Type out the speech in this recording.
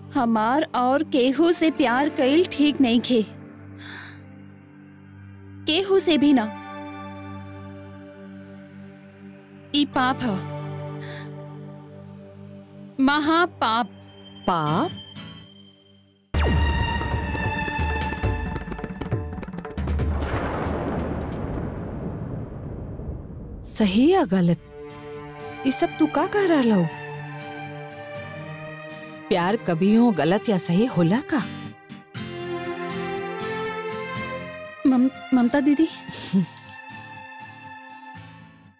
हमार और केहू से प्यार कईल ठीक नहीं खे केहू से भी ना ई पाप ह महापाप पाप सही या गलत ये सब तू का कह रहा हो प्यार कभी हो गलत या सही होला का मम, ममता दीदी